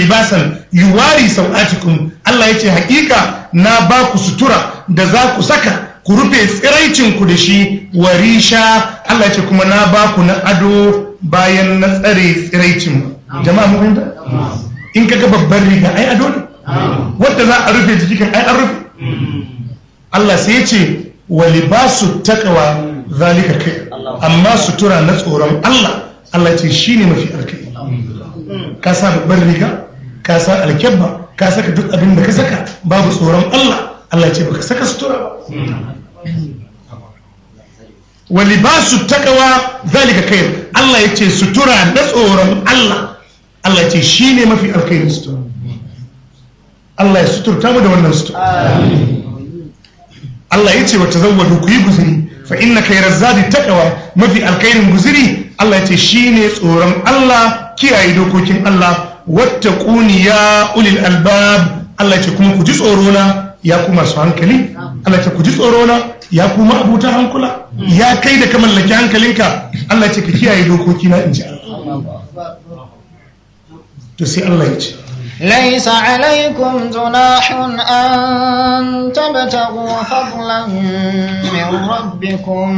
libasan yuwari sau'atikum Allah ya ce hakika na ba ku sutura da za ku saka ku rufe tsiraicinku da shi warisha Allah ya ce kuma na ba ku na ado bayan na tsare tsiraicin jama'a mu fahimta in kaga babban riga ai ado ne wanda za a rufe jiki kan ai an rufe Allah sai ya ce wa libasu taqwa zalika kai amma sutura na tsoron Allah Allah ce shine mafi alkai ka sa babban riga ka sa alkyabba ka saka duk abin da ka saka babu tsoron Allah Allah ce baka saka sutura ba wa libasu taqwa zalika kai Allah ya ce sutura na tsoron Allah Allah ce shine mafi alkai sutura Allah ya suturta mu da wannan sutura Allah ya ce wa tazawwadu ku yi guzuri fa inna khayra zadi taqwa mafi alkhairin guzuri Allah ya ce shine tsoron Allah kiyaye dokokin Allah wattaquni ya ulil albab Allah ya ce kuma ku ji tsoro na ya ku masu hankali Allah ya ce ku ji tsoro na ya ku abuta hankula ya kai da ka mallaki hankalinka Allah ya ce ka kiyaye dokoki na inji Allah to sai Allah ya ce ليس عليكم جناح أن تبتغوا فضلا من ربكم